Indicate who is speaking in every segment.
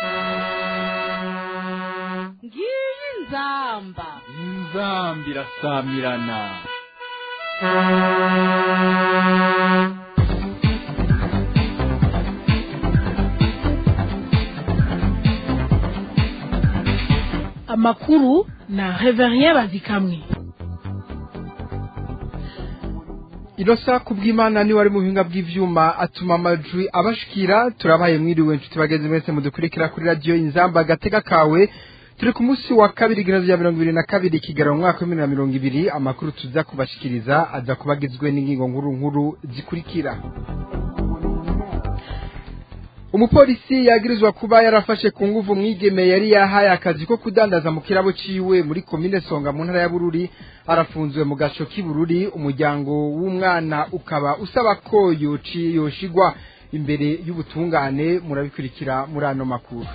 Speaker 1: ngiyi inzamba
Speaker 2: inzambi irasamirana
Speaker 1: amakuru na reverien bazikamwe
Speaker 3: inosa kubw'imana niwe ari mu buhinga bw'ivyuma atuma amajwi abashikira turabaye mwiriwe nshuti bagenzi mwese mudukurikira kuri radiyo inzamba agatega kawe turi ku munsi wa kabiri igihumbi rya mirongo ibiri na kabiri kigarura mu mwaka w'ibihumbi na mirongo ibiri amakuru tuza kubashikiriza aza kuba agizwe n'ingingo nkuru nkuru zikurikira umupolisi yagirizwa kuba yarafashe ku nguvu umwigeme yari yahaye akazi ko kudandaza mu kirabo ciwe muri komine songa mu ntara ya bururi arafunzwe mu gaco k'ibururi umuryango w'umwana ukaba usaba ko yoci yoshigwa imbere y'ubutungane murabikurikira muri ano makuru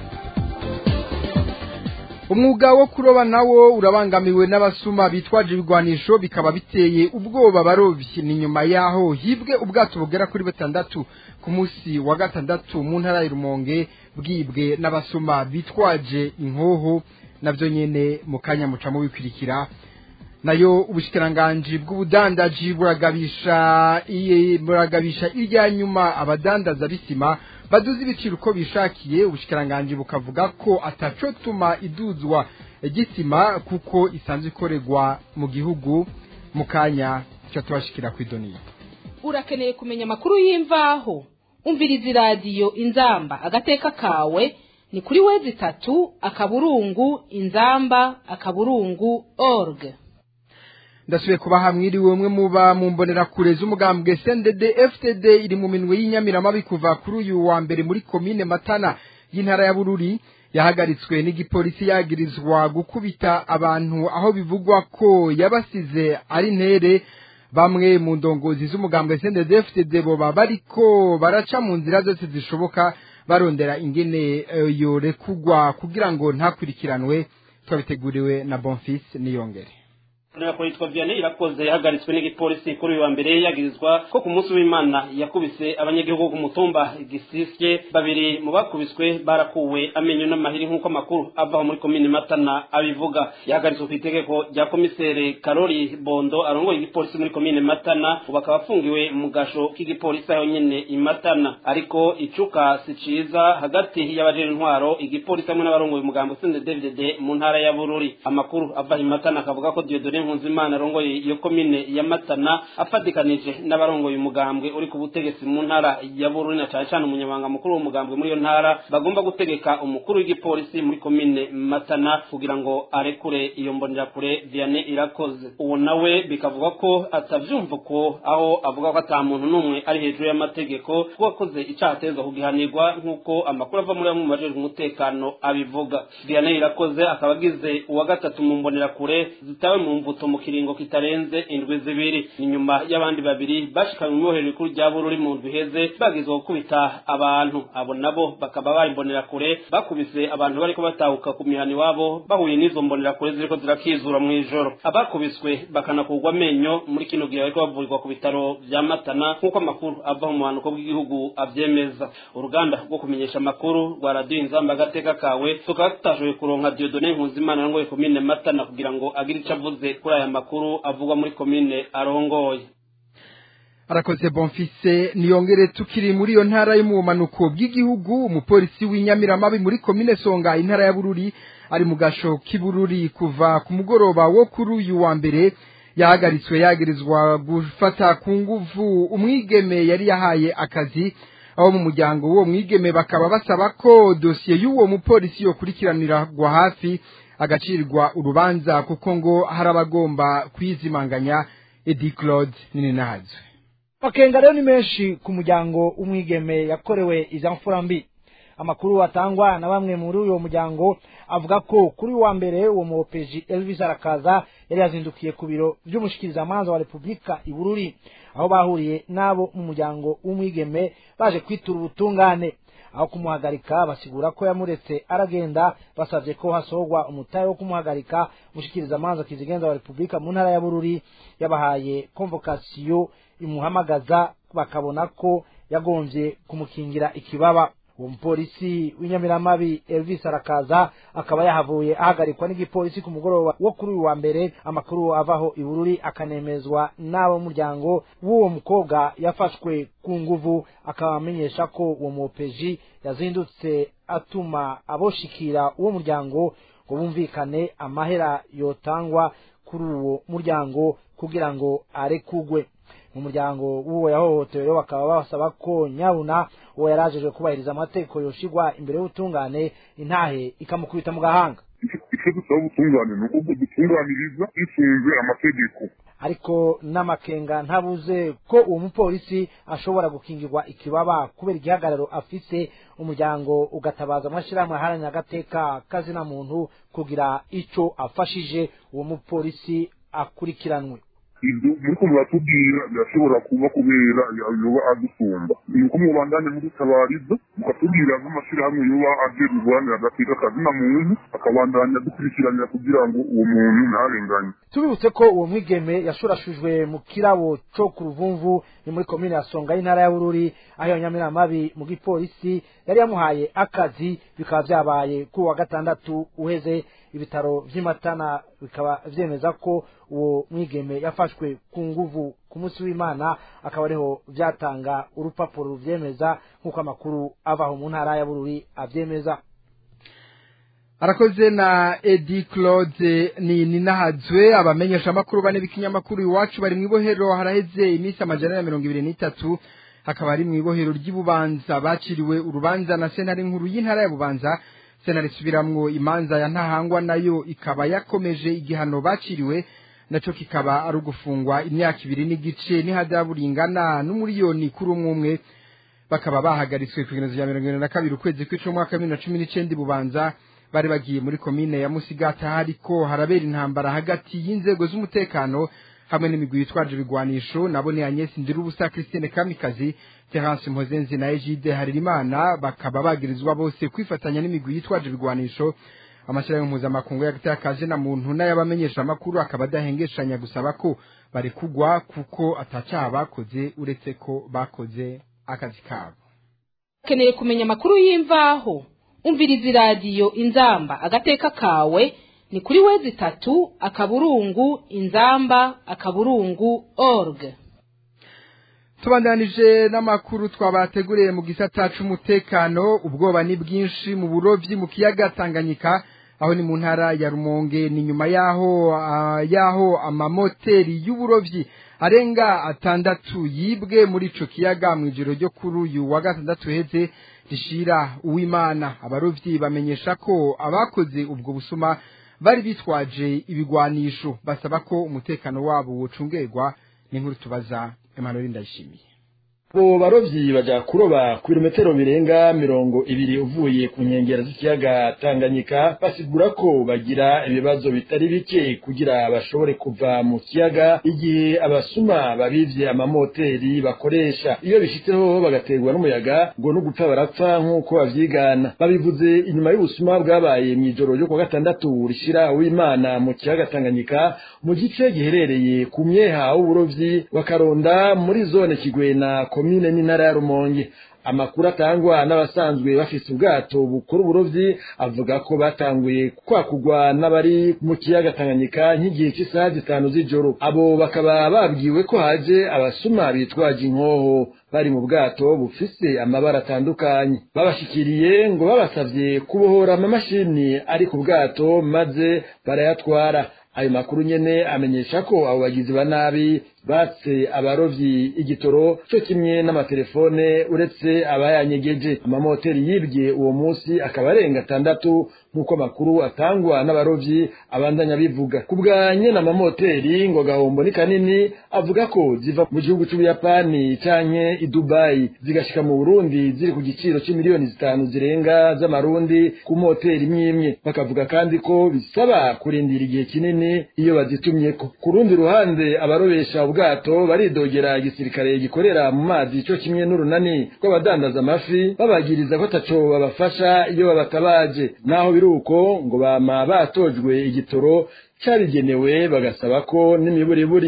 Speaker 3: umwuga wo kuroba nawo urabangamiwe n'abasuma bitwaje ibigwanisho bikaba biteye ubwoba abarovyi ni nyuma yaho hibwe ubwato bugera kuri batandatu ku munsi wa gatandatu mu ntara ya rumonge bwibwe n'abasuma bitwaje inkoho navyo nyene mu kanya muca mubikurikira nayo ubushikiranganji bw'ubudandaji buragabisha iye buragabisha irya nyuma abadandaza bisima baduze ibiciro uko bishakiye ubushikiranganji bukavuga ko atacotuma iduzwa gisima kuko isanzwe ikorerwa mu gihugu mu kanya cyo tubashikira ku idoniya
Speaker 1: urakeneye kumenya amakuru y'imvaho umviriza iradiyo inzamba agateka kawe ni kuri wezi itatu akaburungu inzamba akaburungu org
Speaker 3: ndasubiye kubaha mwiriwe umwe muba mu mbonerakure z'umugambwe CNDD FTD iri mu minwe y'inyamiramabi kuva kuri uyu wa mbere muri komine Matana y'intara ya Bururi yahagaritswe n'igipolisi yagirizwa gukubita abantu aho bivugwa ko yabasize ari ntere bamwe mu ndongozi z'umugambwe CNDD FTD boba bariko baraca mu nzira zose zishoboka barondera ingene uh, yorekugwa kugira ngo ntakurikiranwe twabiteguriwe na Bonfils Niyongere
Speaker 4: Nako yitwa Vianney irakoze yahagaritswe n'igipolisi kuri uyu wa mbere yagirizwa ko ku munsi w'Imana yakubise abanyagihugu ku mutumba gisisye babiri mu bakubiswe barakuwe amenyo n'amahiri nk'uko amakuru ava muri komine Matana abivuga yahagaritswe ku itegeko rya komisere Karori Bondo arongoye igipolisi muri komine Matana ubu akaba afungiwe mu gasho k'igipolisi aho nyene i Matana ariko icuka si ciza hagati y'abajejwe intwaro igipolisi hamwe n'abarongoye umugambo Sende David mu ntara ya Bururi amakuru ava i Matana akavuga ko Dieudonne Nkunzimana arongoye iyo komine ya Matana afatikanije n'abarongoye umugambwe uri ku butegetsi mu ntara ya Bururi na cyane cyane umunyamabanga mukuru w'umugambwe muri iyo ntara bagomba gutegeka umukuru w'igipolisi muri komine Matana kugira ngo arekure iyo mbonjakure Vianney irakoze uwo nawe bikavuga ko atavyumva ko aho avuga ko ata muntu n'umwe ari hejuru y'amategeko ko wakoze icaha atezwa kugihanirwa nk'uko amakuru ava muri bamwe mu bajejwe umutekano abivuga Vianney irakoze akaba agize uwa gatatu mu mbonerakure zitawe mu mvuto mu kiringo kitarenze indwi zibiri ni nyuma y'abandi babiri bashikanywe mu ibohero rikuru rya bururi mu ndwi iheze bagizwe gukubita abantu abo nabo bakaba bari imbonerakure bakubise abantu bariko batahuka ku mihana iwabo bahuye n'izo mbonerakure ziriko zirakizura mu ijoro abakubiswe bakanakurwa amenyo muri kino gihe bariko bavurirwa ku bitaro vya matana nk'uko amakuru ava mu buhanuko bw'igihugu avyemeza uruganda rwo kumenyesha amakuru rwa radiyo inzamba agateka kawe tukaba tutashoboye kuronka diodone nkuzimana arongoye komine matana kugira ngo agire ico avuze kuri aya makuru avugwa muri komine arongoye
Speaker 3: arakoze bonfise niyongere tukiri muri iyo ntara yo mu bumanuko bw'igihugu umupolisi w'inyamiramabi muri komine songa intara ya bururi ari mu gasho k'ibururi kuva ku mugoroba wo kuri uyu wa mbere yahagaritswe yagirizwa gufata ku nguvu umwigeme yari yahaye akazi aho mu muryango w'uwo mwigeme bakaba basaba ko dosiye y'uwo mupolisi yokurikiranirwa hafi agacirwa urubanza kuko ngo hari abagomba kwizimanganya edi claude nini nahazwe
Speaker 5: makenga rero ni menshi ku muryango w'umwigeme yakorewe iza mfura mbi amakuru atangwa na bamwe muri uwo muryango avuga ko kuri wa mbere uwo muopeji elvis arakaza yari yazindukiye ku biro vy'umushikirizamanza wa repubulika i bururi aho bahuriye n'abo mu muryango w'umwigeme baje kwitura ubutungane aho kumuhagarika basigura ko yamuretse aragenda basabye ko hasorwa umutahe wo kumuhagarika umushikirizamanza kizigenza wa repubulika mu ntara ya bururi yabahaye konvokasiyo imuhamagaza bakabona ko yagombye kumukingira ikibaba uwo mupolisi w'inyamiramabi elvis arakaza akaba yahavuye ahagarikwa n'igipolisi ku mugoroba wo kuri uyu wa mbere amakuru avaho ibururi akanemezwa n'abo muryango w'uwo mukobwa yafashwe ku nguvu akaba amenyesha ko uwo mupeji yazindutse atuma aboshikira uwo muryango ngo bumvikane amahera yotangwa kuri uwo muryango kugira ngo arekugwe mu muryango w'uwo yahohotewe rero bakaba basaba ko nyabuna uwo yarajejwe kubahiriza amategeko yoshigwa imbere y'ubutungane intahe ikamukubita mu gahanga
Speaker 6: icyo dusaba ubutungane ni uko dutunganiriza bisunze amategeko
Speaker 5: ariko n'amakenga ntabuze ko uwo mupolisi ashobora gukingirwa ikibaba kubera igihagararo afise umuryango ugatabaza amashyirahamwe aharanira agateka kazina muntu kugira ico afashije uwo mupolisi akurikiranwe
Speaker 6: ibyo muriko muratubwira birashobora kuba kubera yoba adusumba ni uko mubandanye mudutabariza mukatubwira nk'amashyirahamwe yoba aje guharanira agateka kazina muntu akabandanya dukurikiranira kugira ngo uwo muntu ntarenganye
Speaker 5: tubibutse ko uwo mwigeme yashurashujwe mu kirabo co ku ruvumvu ni muri komine ya songa y'intara ya bururi aho iyo nyamiramabi mu gipolisi yari yamuhaye akazi bikaba vyabaye kuri wa gatandatu uheze ibitaro vy'imatana bikaba vyemeza ko uwo mwigeme yafashwe ku nguvu ku munsi w'imana akaba ariho vyatanga urupapuro ruvyemeza nk'uko amakuru avaho mu ntara ya bururi avyemeza
Speaker 3: arakoze na edi claude ni ninahazwe abamenyesha amakuru bane b'ikinyamakuru iwacu bari mu ibohero haraheze iminsi amajana ya mirongo ibiri n'itatu hakaba ari mu ibohero ry'ububanza baciriwe urubanza na sentare nkuru y'intara ya bubanza sentare isubiramwo imanza ya ntahangwa nayo ikaba yakomeje igihano baciriwe naco kikaba ari ugufungwa imyaka ibiri n'igice n'ihadabu ringana n'umuriyoni kuri umwe umwe bakaba bahagaritswe ku igenezo rya mirongo irindwi na kabiri ukwezi kw'icumi umwaka wa bibiri na cumi n'icenda bubanza bari bagiye muri komine ya musigata hariko harabera intambara hagati y'inzego z'umutekano hamwe n'imigwi yitwaje ibigwanisho nabo ni Agnes Ndirubusa Christine Kamikazi Terence Mpozenzi na Egide Haririmana bakaba bagirizwa bose kwifatanya n'imigwi yitwaje ibigwanisho amashyirahamwe mpuzamakungu y'agatakaje na muntu n'ayabamenyesha amakuru akaba adahengeshanya gusaba ko barekugwa kuko atacaha bakoze uretse ko bakoze akazi kabo
Speaker 1: ukeneye kumenya amakuru y'imvaho umviriza iradiyo inzamba agateka kawe ni kuri wezi itatu akaburungu inzamba akaburungu org
Speaker 3: tubandanije n'amakuru twabateguriye mu gisata c'umutekano ubwoba ni bwinshi mu burovyi mu kiyaga Tanganyika aho ni mu ntara ya Rumonge ni nyuma yaho uh, yaho amamoteri y'uburovyi arenga atandatu yibwe muri ico kiyaga mu ijoro ryo kuri uyu wa gatandatu heze rishira uwimana abarovyi bamenyesha ko abakoze ubwo busuma bari bitwaje ibigwanisho basaba ko umutekano wabo wocungerwa n'inkuru tubaza Emmanuel Ndayishimiye
Speaker 7: abo barovyi baja kuroba ku birometero birenga mirongo ibiri uvuye ku nkengera z'ikiyaga Tanganyika basigura ko bagira ibibazo bitari bike kugira bashobore kuva mu kiyaga igihe abasuma babivye amamoteri bakoresha iyo bishitseho bagaterwa n'umuyaga ngo no gupfa barapfa nk'uko bavyigana babivuze inyuma y'ubusuma bwabaye mw'ijoro ryo kuwa gatandatu rishira w'imana mu kiyaga Tanganyika mu gice giherereye ku myeha w'uburovyi wa Karonda muri zone Kigwena komine n'intara ya Rumonge amakuru atangwa n'abasanzwe bafise ubwato bukora uburovyi avuga ko batanguye kwakugwa n'abari mu kiyaga Tanganyika nk'igihe cy'isaha zitanu z'ijoro abo bakaba babwiwe ko haje abasuma bitwaje inkoho bari mu bwato bufise amabara atandukanye babashikiriye ngo babasavye kubohora amamashini ari ku bwato maze barayatwara ayo makuru nyene amenyesha ko abo bagizi ba nabi batse abarovyi igitoro cyo kimwe n'amatelefone uretse abayanyegeje amamoteri yibwe uwo munsi akaba arenga atandatu nk'uko amakuru atangwa n'abarovyi abandanya bivuga ku bwa nyene amamoteri ngo gahombo ni kanini avuga ko ziva mu gihugu c'ubuyapani canke i dubayi zigashika mu burundi ziri ku giciro c'imiliyoni zitanu zirenga z'amarundi ku moteri imwe imwe bakavuga kandi ko bisaba kurindira igihe kinini iyo bazitumyeko ku rundi ruhande abarobesha ubwato baridogera igisirikare gikorera mu mazi cyo kimwe n'urunani rw'abadandaza amafi babagiriza ko ataco babafasha iyo babatabaje naho biruko ngo bama batojwe igitoro cyabigenewe bagasaba ko n'imiburiburi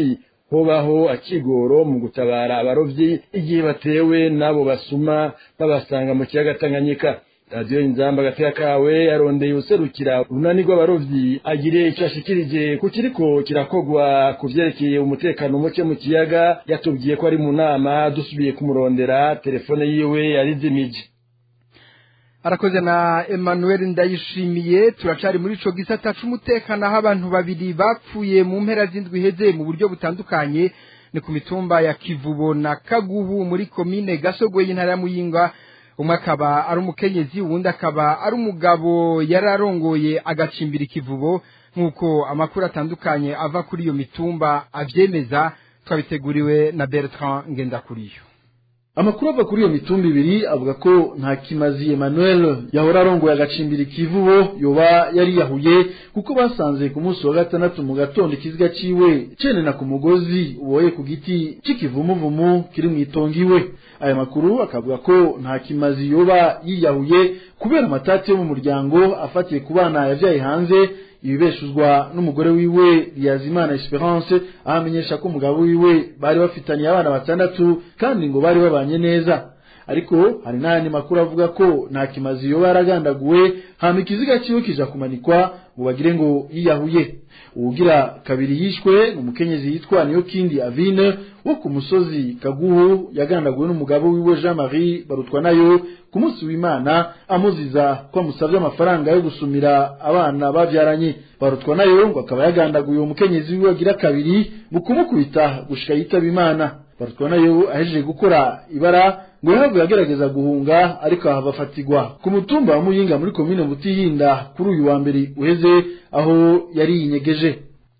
Speaker 7: hobaho akigoro mu gutabara abarovyi igihe batewe n'abo basuma babasanga mu kiyaga Tanganyika radiyo inzamba agateka kawe yarondeye userukira urunani rw'abarovyi agire icyo ashikirije ku kiriko kirakogwa ku vyerekeye umutekano muke mu kiyaga yatubwiye ko ari mu nama dusubiye kumurondera telefone yiwe yarizimije
Speaker 3: arakoze na Emmanuel ndayishimiye turacari muri ico gisata c'umutekano aho abantu babiri bapfuye mu mpera z'indwi iheze mu buryo butandukanye ni ku mitumba ya Kivubo na Kagubu muri komine Gasogwe y'intara ya Muyinga umwe akaba ari umukenyezi uwundi akaba ari umugabo yararongoye agacimbira ikivubo nk'uko amakuru atandukanye ava kuri iyo mitumba avyemeza twabiteguriwe na Bertrand Ngendakuriyo
Speaker 8: amakuru ava kuri iyo mitumba ibiri avuga ko nta kimazi Emmanuel yahora arongoye agacimbira ikivubo yoba yari yahuye kuko basanze ku munsi wa gatandatu mu gatondo ikiziga ciwe cenena ku mugozi uboye ku giti c'ikivumuvumu kiri mu itongo iwe aya makuru akavuga ko nta kimazi yoba yiyahuye kubera amatati yo mu muryango afatiye ku bana yavyaye hanze ibibeshuzwa n'umugore wiwe Liyazimana Esperance aho amenyesha ko umugabo wiwe bari bafitaniye abana batandatu kandi ngo bari babanye neza ariko hari n'ayandi makuru avuga ko nta kimazi yoba yaragandaguwe hama ikiziga ciwe kija kumanikwa ngo bagire ngo yiyahuye uwugira kabiri yishwe ni umukenyezi yitwa niyo kindi avine wo ku musozi kaguhu yagandaguwe n'umugabo wiwe Jean Marie barutwa nayo ku munsi w'Imana amuziza ko amusabye amafaranga yo gusumira abana bavyaranye barutwa nayo ngo akaba yagandaguye uwo mukenyezi wiwe agira kabiri mu kumukubita gushika yitaba Imana barutwa nayo ahejeje gukora ibara ngo yahavuye agerageza guhunga ariko ahava afatigwa ku mutumba wa Muyinga muri komine Butihinda kuri uyu wa mbere uheze aho yari yinyegeje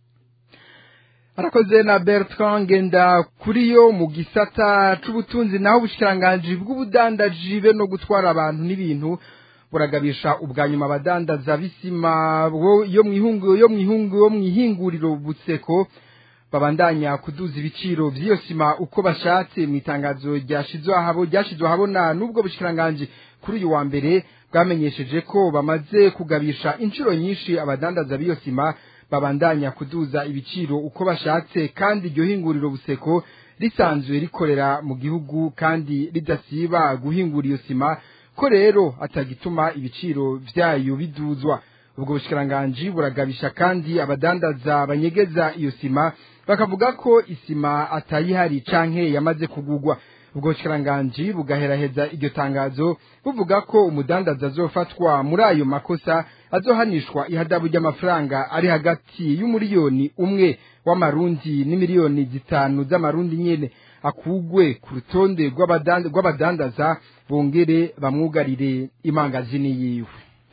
Speaker 3: arakoze na Bertrand ngenda kuri yo mu gisata c'ubutunzi naho ubushikiranganje bw'ubudandaji be no gutwara abantu n'ibintu buragabisha ubwa nyuma abadandaza bisima yo mwihungu yo mwihungu yo mwihinguriro butseko babandanya kuduza ibiciro vy'iyo sima uko bashatse mu itangazo ryashizwe ahabo ryashizwe ahabona n'ubwo bushikiranganje kuri uyu wa mbere bwamenyesheje ko bamaze kugabisha inshuro nyinshi abadandaza b'iyo sima babandanya kuduza ibiciro uko bashatse kandi iryo hinguriro buseko risanzwe rikorera mu gihugu kandi ridasiba guhingura iyo sima ko rero atagituma ibiciro vyayo biduzwa ubwo bushikiranganje buragabisha kandi abadandaza banyegeza iyo sima bakavuga ko isima atayihari canke yamaze kugugwa ubwo bushikiranganje bugaheraheza iryo tangazo buvuga ko umudandaza azofatwa muri ayo makosa azohanishwa ihadabu ry'amafaranga ari hagati y'umuriyoni umwe w'amarundi n'imiliyoni zitanu z'amarundi nyene akugwe ku rutonde rw'abadandaza bongere bamwugarire imangazini yiwe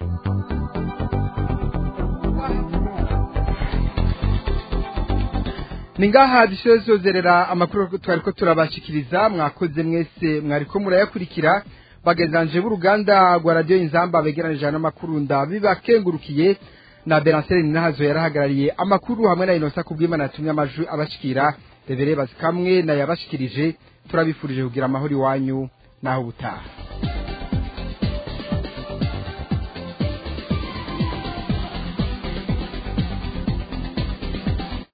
Speaker 3: ni ngaha dusozerera amakuru twari ko turabashikiriza mwakoze mwese mwariko murayakurikira bagenzanje b'uruganda rwa radiyo inzamba begeranije n'amakuru ndabibakengurukiye na Beranseri Ninahazo yarahagarariye amakuru hamwe na Inosa kubw'Imana yatumye amajwi abashikira Rebere bazikamwe na yabashikirije turabifurije kugira amahoro iwanyu naho butaha